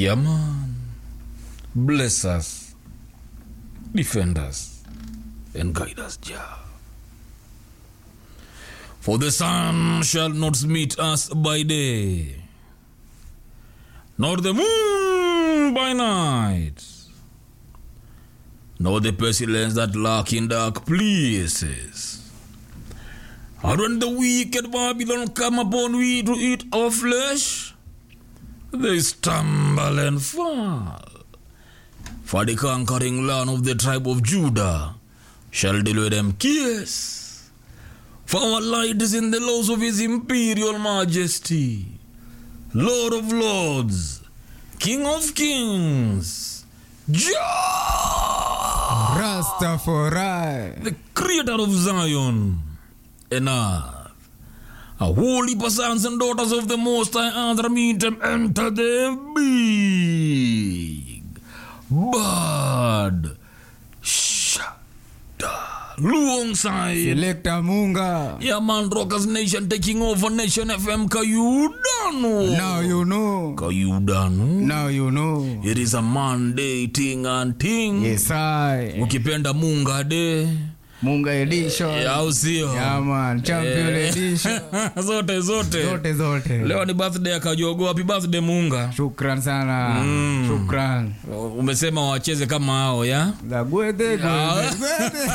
Yeah, man. Bless us, defend us, and guide us, Jah. For the sun shall not meet us by day, nor the moon by night, nor the pestilence that lurk in dark places. And when the wicked Babylon come upon we to eat our flesh, they stumble and fall. For the conquering land of the tribe of Judah shall deliver them kiss. For our light is in the laws of his imperial majesty, Lord of lords, King of kings, Jah, Rastafari. the creator of Zion and earth. A holy sons and daughters of the Most High Other meet them enter the big bird shada luong side. Selector Munga. Yeah, man, Rockers Nation taking over Nation FM. Kayudano. Now you know. Kayudano. Now you know. It is a Monday thing and thing. Yes, I. Ukipenda Munga de. Munga edition. Au sio? Yeah, man. Champion Eh. edition. zote zote. Zote zote. Leo ni birthday ya Kajogo. Happy birthday Munga. Shukran sana. Shukran. Umesema wacheze kama hao ya? La gwede Ah. gwede. gwede.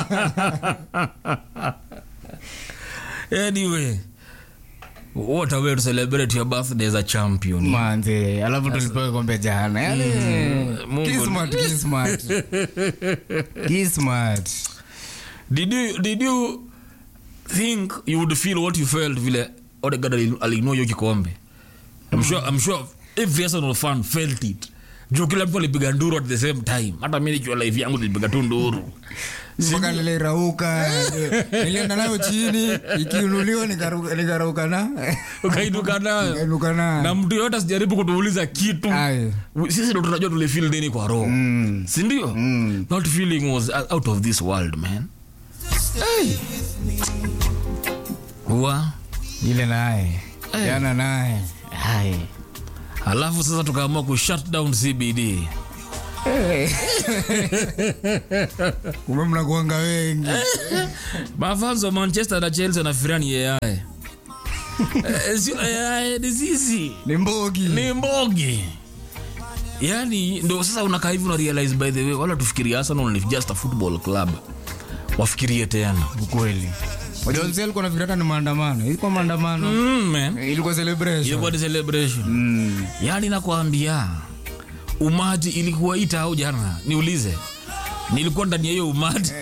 Anyway, what a way to celebrate your birthday as a champion. Manze, alafu tulipewa kombe jana. Yaani Mungu. Kismat, kismat. Kismat. Did you did you think you would feel what you felt vile Odegaard ali- aliinua hiyo kikombe? I'm sure I'm sure every Arsenal fan felt it. Juu kila mtu alipiga nduru at the same time. Hata mimi nikiwa live yangu nilipiga tu nduru. mpaka nilirauka nilienda nayo chini ikiunuliwa nikaruka nikarauka na Ukainuka nayo. nikainuka Na nayo mtu yote asijaribu kutuuliza kitu. Aye. Sisi ndo tunajua tulifeel nini kwa roho. Mm. Si ndio? Mm. That feeling was out of this world, man. Hey. Wa ile naye Eh. jana naye Aye. alafu sasa tukaamua ku shut down CBD. kumbe mnakuanga wengi Mafans wa Manchester na Chelsea wanafikiria ni AI. Eh, sio AI, ni sisi. ni mbogi Ni mbogi. Yaani ndo sasa unakaa hivi una realize by the way wala tufikirie Arsenal ni just a football club. Wafikirie tena. ukweli wajonsi alikuwa nafikiri hata ni maandamano ilikuwa maandamano Mm, man. ilikuwa celebration Ilikuwa ni celebration. Mm. Yaani nakwambia umati ilikuwa ita au jana, niulize. Nilikuwa ndani ya hiyo umati.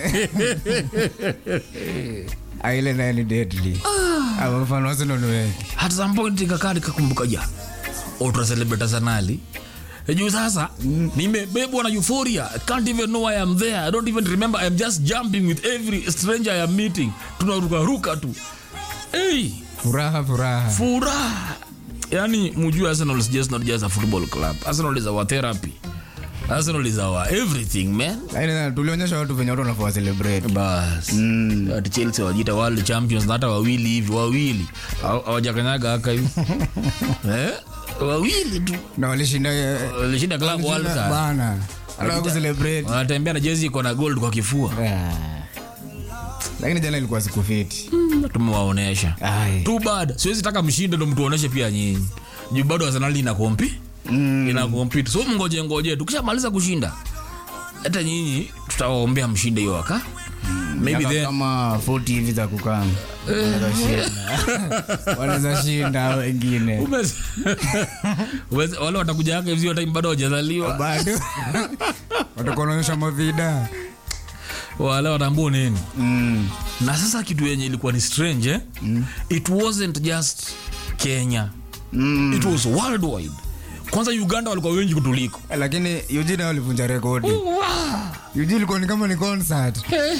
Ah, ile naye ni deadly Ah, mfano Arsenal ni wengi At some point nikakaa nikakumbuka ja. Ultra celebrate Arsenali. Juu sasa nimebebwa na euphoria. I can't even know why I'm there. I don't even remember. I'm just jumping with every stranger I am meeting. Tunaruka ruka tu. Hey, furaha furaha furaha. Yani mujue Arsenal is just not just a football club. Arsenal is our therapy. Arsenal is our everything, man. Lakini sasa tulionyesha watu venye watu wanafaa celebrate bas Mm. ati chelsea wajita world champions na hata wawili hivi wawili Hawa- hawajakanyaga haka hivi eh? wawili tu na walishinda eh, walishinda club world walishinda cup bana alafu kucelebrate wanatembea na jezi iko na gold kwa kifua Ah. lakini jana ilikuwa siku fiti tumewaonesha Ai. too bad siwezi taka mshinde ndo mtuoneshe pia nyinyi juu bado arsenal ina kompi Mm. ina compete so mngoje ngoje tukishamaliza kushinda hata nyinyi tutawaombea mshinde hiyo waka maybe Miaka then kama 40 hivi za kukaa wanaweza shinda wanaweza shinda hao wengine Umez- Umez- wale watakuja haka hivi time bado wajazaliwa bado watakuwa wanaonyesha mavida wale watambua nini Mm. na sasa kitu yenye ilikuwa ni strange eh? it wasn't just kenya Mm. it was worldwide kwanza uganda walikuwa wengi kutuliko lakini Eugene walivunja rekodi Eugene ilikuwa ni kama ni concert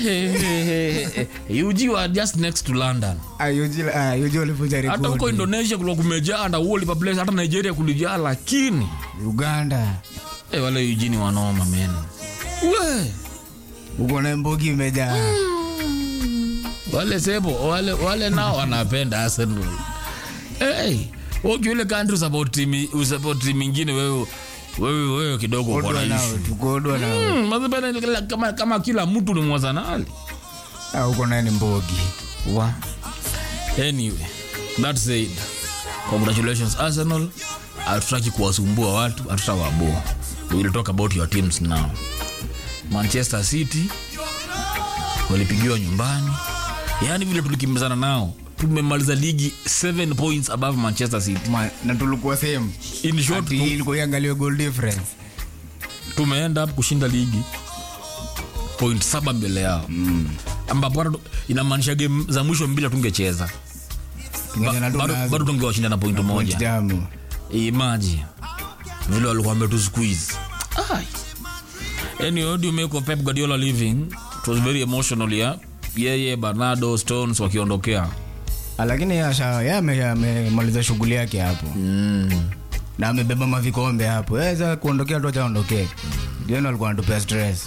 uji were just next to london ah Eugene ah Eugene walivunja hata huko rekodi indonesia kulikuwa kumejaa na whole place hata nigeria kulijaa lakini Uganda eh, wale eugini wanoma men we uko na mbogi imejaa wale sebo wale, wale nao wanapenda arsenal hey, ukiule country support team support team ingine wewe wewe wewe kidogo uko na Kodwa nao, issue tukodwa nao. Mm, mazipenda kila- kama, kama kila mtu ni mwazanali Ah, uko naye ni mbogi wa anyway that said congratulations arsenal hatutaki kuwasumbua watu hatutawaboa we will talk about your teams now manchester city walipigiwa nyumbani yaani vile tulikimbizana nao tumemaliza ligi 7 points above manchester city Ma- na tulikuwa same in short Ati tu, ilikuwa iangaliwe goal difference tumeenda up kushinda ligi point saba mbele yao mm. ambapo hata tu- inamaanisha game za mwisho mbili tungecheza Kingenye na bado tunazo bado tungewashinda na point point moja jamu. imaji vile walikuwa wametu squeeze Ai. anyway what do you make of Pep Guardiola leaving it was very emotional yeah yeye Bernardo Stones wakiondokea Ah, lakini yasha- ye ame- amemaliza shughuli yake hapo mm. na amebeba mavikombe hapo weza kuondokea tu achaondokee ndieno alikuwa anatupea stress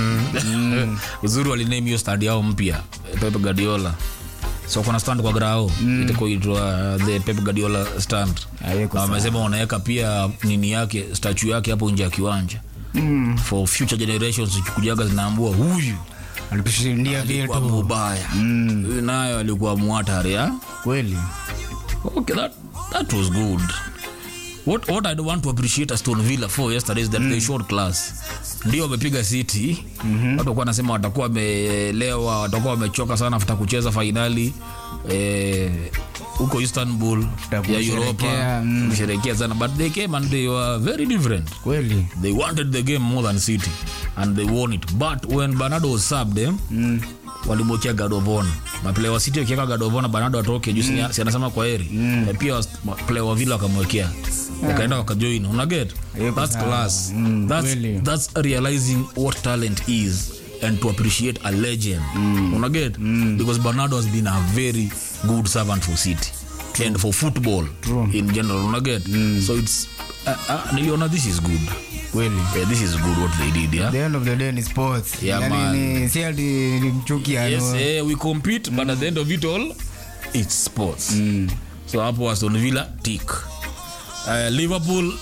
uzuri waliname hiyo stand yao mpya Pep Guardiola so kuna stand kwa grao mm. itakoitwa the Pep Guardiola stand Hayeko na sawa. wamesema wanaweka pia nini yake statue yake hapo nje ya kiwanja Mm. for future generations zikikujaga zinaambua huyu alitushindia alikuwa vitu mubaya huyu nayo alikuwa mwatari ya kweli okay that, that was good what, what i want to appreciate aston villa for yesterday is that they showed class ndio wamepiga city mm-hmm. watu walikuwa wanasema watakuwa wamelewa watakuwa wamechoka sana afta kucheza fainali eh, huko istanbul After ya kusherehekea, europa mm. kusherekea sana but they came and they were very different kweli they wanted the game more than city and they won it but when bernardo was subbed eh, mm. walimwekea gadovon maplaya wa city wakiweka gadovon bernardo atoke juu mm. si anasema kwa heri mm. pia was- player wa villa wakamwekea wakaenda wakajoin unaget Yuko that's sawa. class Mm, that's, kweli. that's realizing what talent is and to appreciate a legend mm. unaget mm. because bernardo has been a very good servant for city and for football True. in general unaget mm. so it's uh, uh, niliona this is good kweli yeah, this is good what they did yeah the end of the day ni sports Yeah, man. yani ni si ati ni mchuki yes ano eh, we compete but at the end of it all it's sports Mm. so hapo aston villa tik uh, liverpool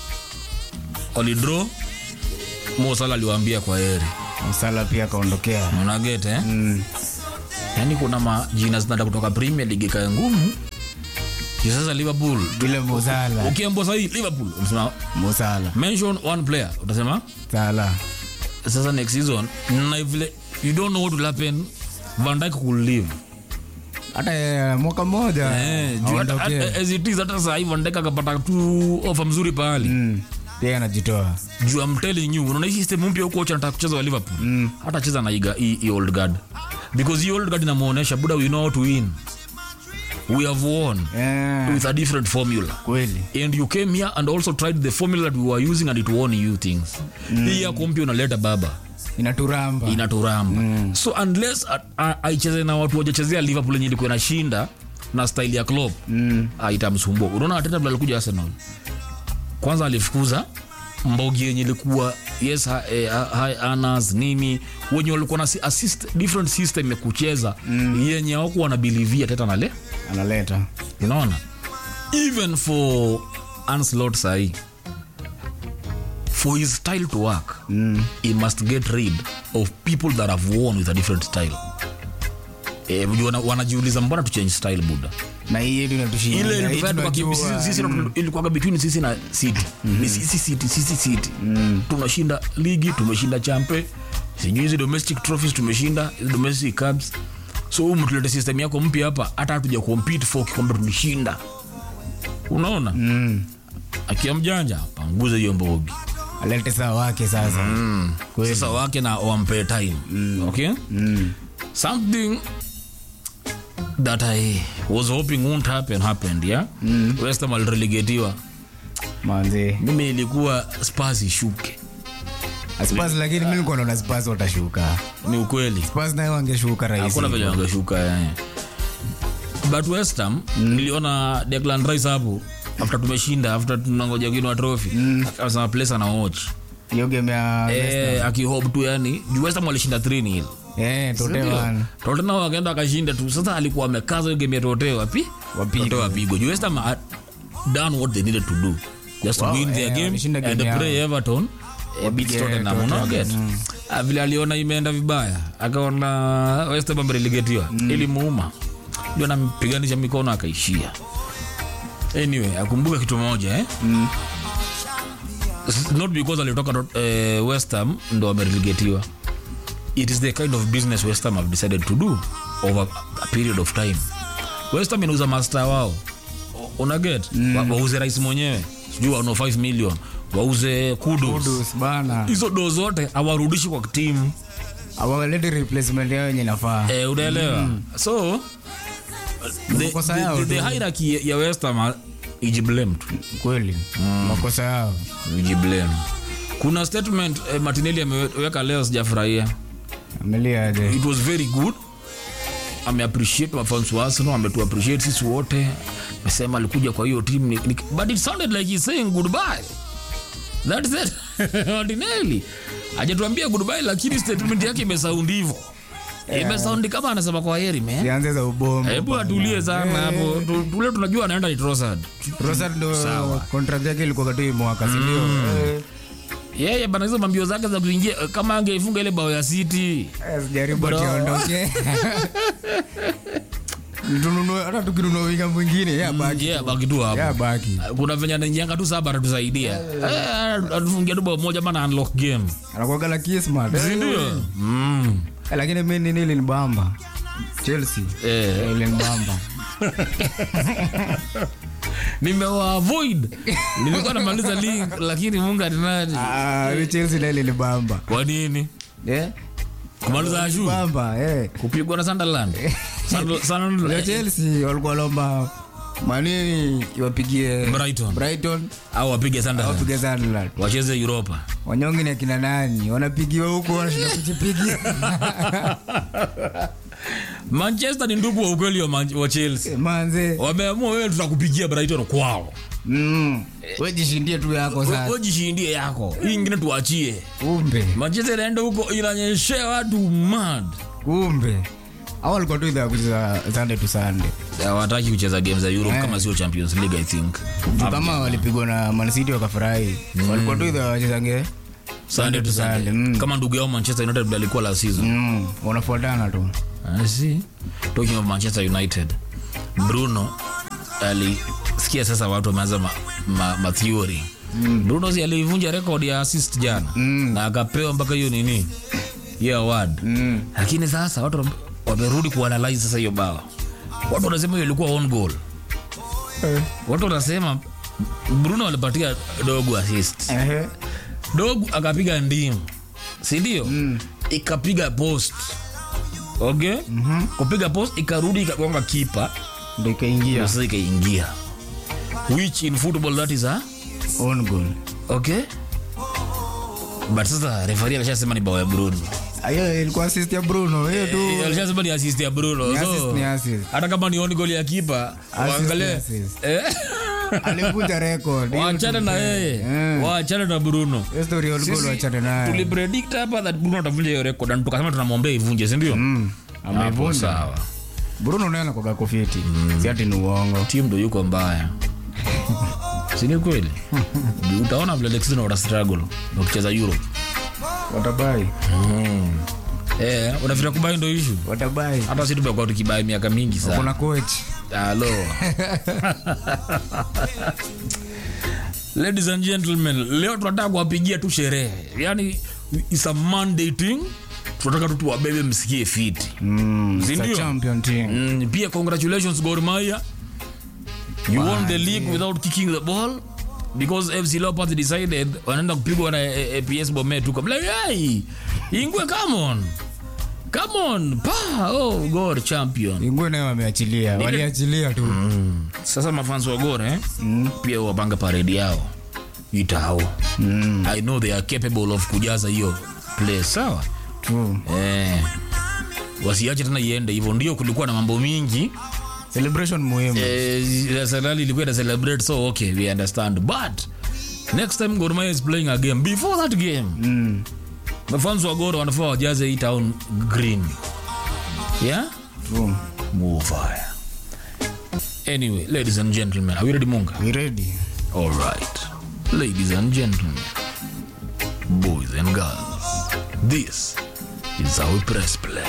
walidraw mosala aliwaambia kwa heri msala pia akaondokea unaget eh? Mm. yaani kuna majina zinada kutoka premier league kae ngumu Juu sasa liverpool vile musala ukiambua sahii liverpool unasema musala mention one player utasema sala sasa next season na vile you don't know what will happen van dijk could leave hata eh, mwaka mmoja Eh, juu hata- aondokee. hata- as it is, hata saa hii Van Dijk akapata tu ofa mzuri pahali Mm. pia anajitoa juu I'm telling you unaona hii system mpya huko cha nataka kucheza wa Liverpool hata cheza na iga hii hii old guard because hii old guard inamuonesha buda we know how to win we have won Eh, with a different formula kweli and you came here and also tried the formula that we were using and it won you things hii yako mpya unaleta baba inaturamba inaturamba so unless a- a- aicheze na watu wajachezea liverpool yenye ilikuwa inashinda na style ya club Mm. ah, itamsumbua unaona ateta vile alikuja arsenal kwanza alifukuza mbogi yenye ilikuwa yes ha, eh, ha- high earners nini wenye walikuwa na si- assist, different system ya kucheza mm. yenye hawakuwa wanabilivia teta nale analeta unaona even for anslot sahi for his style to work Mm. he must get rid of people that have won with a different style Eh, juu wana- wanajiuliza mbona tuchange style buda na hii yetu inatushinda ile hii ilitufanya tukakimbi- tunajua. sisi- sisi ilikuwaga between sisi na city ni sisi city sisi city tunashinda ligi tumeshinda champe sijui hizi domestic trophies tumeshinda hizi domestic cups so humu tulete system yako mpya hapa hata hatuja compete for kikombe tulishinda unaona Mm. akia mjanja panguze hiyo mbogi alete saa wake sasa Kweli. sasa wake na wampe time okay Mm. something that i was hoping won't happen happened yeah mm. west ham alirelegatiwa manzi mimi ilikuwa spas ishuke Spurs lakini mi nilikuwa naona Spurs watashuka ni ukweli Spurs nayo wangeshuka rahisi hakuna venye wangeshuka eh. but west ham niliona declan rice hapo after tumeshinda after tunangoja kuinua trophy akasema place ana watch hiyo game ya eh akihope tu yani juu west ham walishinda 3 nil eh totewan totena wakaenda wakashinda tu sasa alikuwa amekaza hiyo game ya tote wapi Wapigwe. Tote wapigwe juu west ham had done what they needed to do just to Wow, win their eh, game walishinda and game play yao. everton eh, beat Wapige Tottenham, Tottenham, unaget? Ah, vile aliona imeenda vibaya akaona West Ham amerelegatiwa ilimuuma ndio anampiganisha mikono akaishia anyway akumbuka kitu moja eh? S- not because alitoka dot- eh, West Ham ndo amerelegatiwa it is the kind of business West Ham have decided to do over a period of time West Ham inauza master wao unaget mm. wa, wauze rais mwenyewe sijui wano 5 million wauze kudos Kudus bana hizo do zote hawarudishi kwa timu awalete replacement yao yenye nafaa eh, unaelewa so the, Makosa the, yao the, the tu. hierarchy ya West Ham ijiblame tu kweli makosa yao ijiblame kuna statement eh, Martinelli ameweka leo sijafurahia ameliaje it was very good ameappreciate mafans wa Arsenal ametu appreciate sisi wote amesema alikuja kwa hiyo team ni- ni- but it sounded like he's saying goodbye that's it Martinelli hajatuambia goodbye lakini statement yake imesound hivyo imesound kama anasema kwa heri man sianze za ubombo hebu atulie sana hapo Tu- tule tunajua anaenda ni Trossard Rosad ndo Sawa. contract yake ilikuwa katii mwaka sindio Eh, yeye bana hizo mambio zake za kuingia eh, kama angeifunga ile bao ya City eh, sijaribu Bro. ationdoke tununue hata tukinunua winga mwingine ya baki yeah baki tu hapo ya baki kuna venye anaingianga tu saba anatusaidia Eh, atufungia tu bao moja mana unlock game anakuaga la kismat sindio mm. lakini mi nini ilinibamba chelsea eh, Eh, ilinibamba nimewa avoid nilikuwa namaliza league lakini mungu atinani Ah, mi chelsea na ilinibamba kwa nini Eh, kumaliza ashu bamba eh. kupigwa na Sunderland Sandal- Leo Sunderland- chelsea walikuwa lomba manini iwapigie Brighton. brighton au wapige Sunderland wapige sunderland wacheze Europa wanyonge ni akina nani wanapigiwa huko wanashinda kujipigia Manchester ni ndugu wa ukweli wa, Man- wa Chelsea manze wameamua wewe tutakupigia Brighton kwao mm. we jishindie tu yako sasa wewe jishindie yako hii ingine tuachie kumbe Manchester inaenda huko inanyeshea watu mad kumbe au walikuwa tu idhaa ya kucheza sunday to sunday hawataki kucheza game za Europe Eh. kama sio Champions League I think Juu kama walipigwa na mancity wakafurahi walikuwa tu idhaa wachezange Sunday to Sunday Sunday, mm. kama ndugu yao Manchester United vile alikuwa last season mm. wanafuatana tu I see. Talking of Manchester United, Bruno alisikia sasa watu wameanza ma, ma, ma theory. Bruno si alivunja record ya assist jana Mm. na akapewa mpaka hiyo nini hiyo award mm. lakini sasa watu wame- wamerudi kuanalyze sasa hiyo bao. Watu wanasema hiyo ilikuwa on goal. Watu wanasema Bruno alipatia dogo assist, Ehe. dogo akapiga ndimu, si ndio? Ikapiga post okay kupiga post ikarudi ikagonga kipa ndo ikaingia sasa ikaingia which in football that is a on goal okay but sasa refari alishasema ni bao ya bruno hiyo ilikuwa assist ya bruno hiyo tu Eh, alishasema ni assist ya bruno Ni so assist, ni assist. hata kama ni on goal ya kipa Assist, waangalie ni assist. eh alivunja record Hiyo waachane tu- na yeye Eh. waachane na bruno hiyo story ya on goal Sisi wachane nayo tulipredict hapa that bruno atavunja hiyo record na tukasema tunamwombea ivunje si ndio Mm. Hapo ameivunja sawa bruno naye anakoga kofiti si ati ni uongo timu ndo yuko mbaya sini kweli utaona vile Alexis na wata struggle wakicheza Europe watabai eh unafikira kubai ndo issue watabai hata sisi tumekuwa tukibai miaka mingi sana kuna coach halo ladies and gentlemen leo tunataka kuwapigia tu sherehe yani is a monday thing tunataka tu tuwabebe msikie fiti mm. Si it's a ndio? champion team mm, pia congratulations Gor Mahia you won the league without kicking the ball because FC Leopards decided wanaenda kupigwa na eh, eh, PS Bomet tu kabla hey ingwe come on come on pa oh Gor champion ingwe nayo wameachilia waliachilia tu sasa mafans wa Gor eh pia wapanga parade yao itao Mm. I know they are capable of kujaza hiyo place sawa True. eh wasiache tena iende hivyo ndio kulikuwa na mambo mingi celebration muhimu eh, Arsenal ilikuwa ina celebrate so okay we understand but next time Gor Mahia is playing a game before that game mm. mafans wa Gor wanafaa wajaze hii town green yeah True. move fire anyway ladies and gentlemen are we ready munga we ready all right Ladies and gentlemen, boys and girls, this is how we press play.